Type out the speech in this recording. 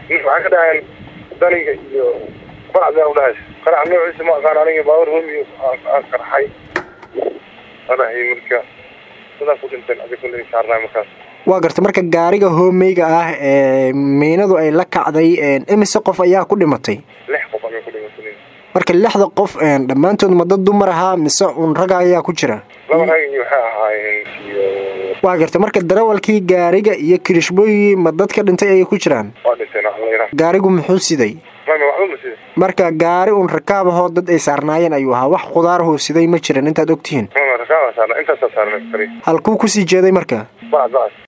waxaa ka dhahayn daniga iyo bacda udhahays qarax noociisa ma aqaan aniga baawar homi aan qarxay adahay marka sidaas u dhinteen adi kulley saarnaa markaas waa garta marka gaariga hoomeyga ah ee miinadu ay la kacday imise qof ayaa ku dhimatay lix qof ayaa ku dhimatay marka lixda qof dhammaantood ma dad dumar ahaa mise un raga ayaa ku jira laba rag iyo waxay ahaayeen iyo waa garta marka darawalkii gaariga iyo kirishbooyigii ma dadka dhintay ayay ku jiraan waa dhinteen waxlayra gaarigu muxuu siday mama waxba ma sida marka gaari un rakaab ahoo dad ay saarnaayeen ayuu ahaa wax khudaarahoo siday ma jiran intaad ogtihiin mama rakaaba saarna intaasaa saarna kali halkuu kusii jeeday marka bacd bacd